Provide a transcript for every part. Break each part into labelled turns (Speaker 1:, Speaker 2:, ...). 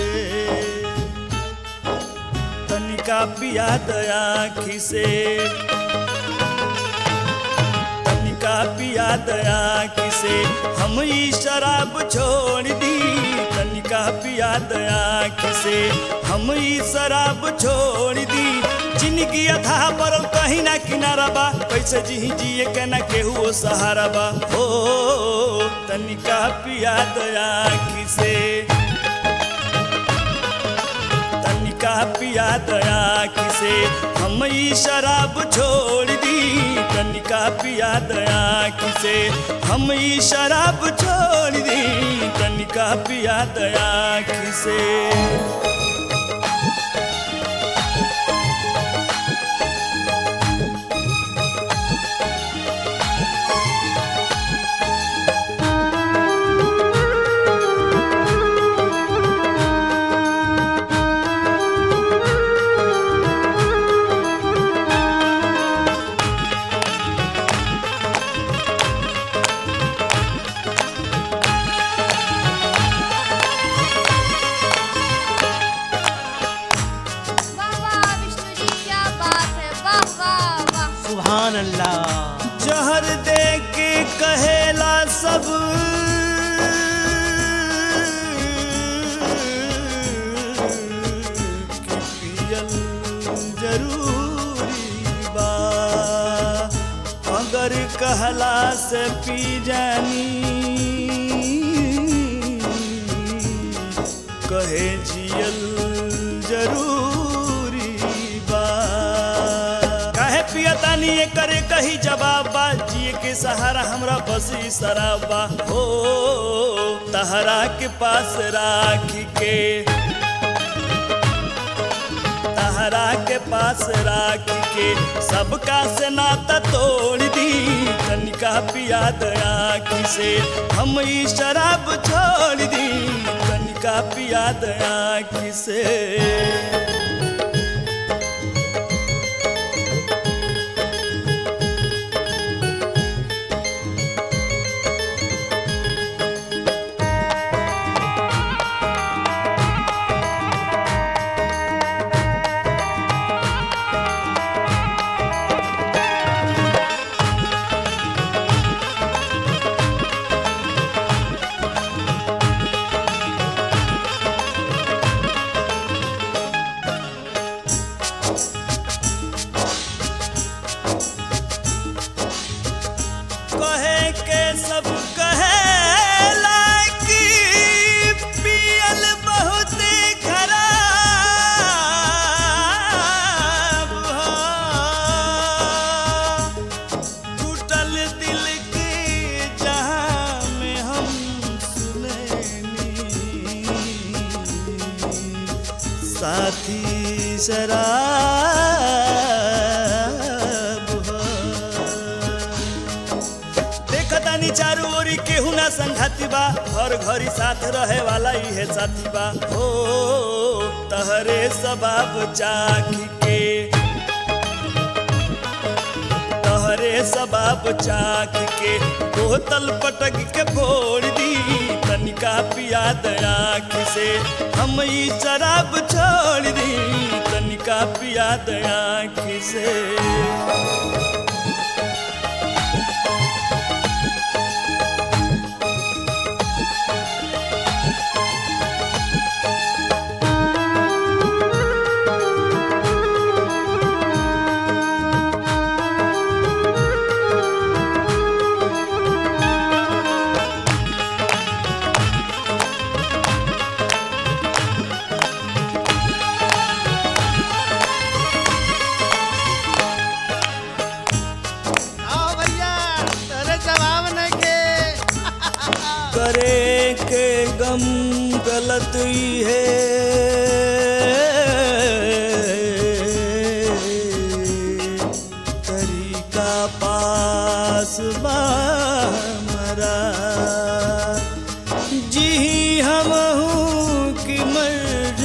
Speaker 1: तनिका पिया दया खिसे तनिका पिया दया किसे हम ई शराब छोड़ दी तनिका पिया दया किसे हम ई शराब छोड़ दी जिंदगी अथा पर कहीं ना किनारा बा कैसे जी जिए के ना केहू सहारा बा हो तनिका पिया दया किसे तनिका पिया दया किसे हम ई शराब छोड़ दी तनिका पिया दया किसे हम ई शराब छोड़ दी तनिका पिया दया किसे
Speaker 2: वाह वाह विष्णु जी क्या बात है वाह वाह वाह
Speaker 3: सुभान अल्लाह
Speaker 1: जहर दे के कहेला सब कि पियल जरूरी बा अगर कहला से पी जानी कहे जियल जरूरी बा काहे पियतानी ये करे कही जवाब बा जिए के सहारा हमरा बस ई शराब बा हो तहरा के पास राख के तहरा के पास राख के सबका से नाता तोड़ दी तनिका पिया दया से हम ई शराब छोड़ दी तनिका पिया दया से कहे के सब कहे लाकी पियल बहुत खराब हो टूटल दिल के जहां में हम सुनैनी साथी शराब हो देखतानी चारू ओरी केहू ना संघाती बा हर घड़ी साथ रहे वाला इहे साथी बा हो तहरे सबाब चाखी के तहरे सबाब चाख के बोतल पटक के फोड़ दी तनिका पिया दया से हम ई शराब छोड़ दी तनिका पिया दया से
Speaker 3: आओ भैया तेरे जवाब नहीं के
Speaker 1: करे के गम गलत ही है तरीका पास बा हमारा जी हम कि मर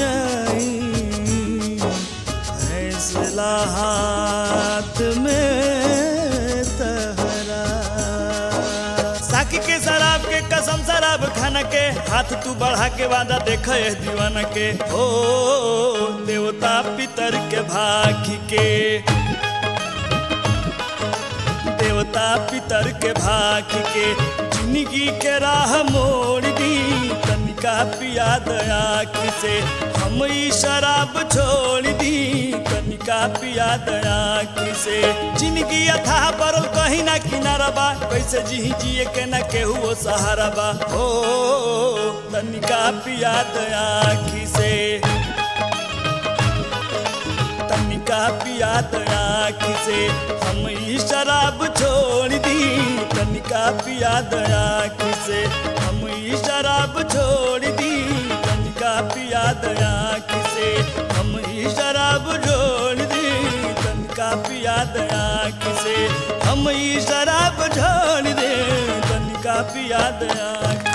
Speaker 1: जाई फैसला हाथ में तहरा साकी के शराब के कसम शराब खाना दीवाना के हाथ तू बढ़ा के वादा देख दीवाना के हो देवता पितर के भागी के देवता पितर के भाग के जिंदगी के राह मोड़ दी तनिका पिया दया से हम ई शराब छोड़ दी तनिका पिया दया से जिंदगी अथा परल कहीं ना किनारा बा कैसे जी जिए के ना केहू वो सहारा बा हो तनिका पिया दया से तनिका पिया दया से हम ई शराब छोड़ दी तनिका पिया दया से हम ई शराब छोड़ दी तनिका पिया दया से हम ई शराब छोड़ दी तनिका पिया दया से हम ई शराब छोड़ दे तनिका पिया दया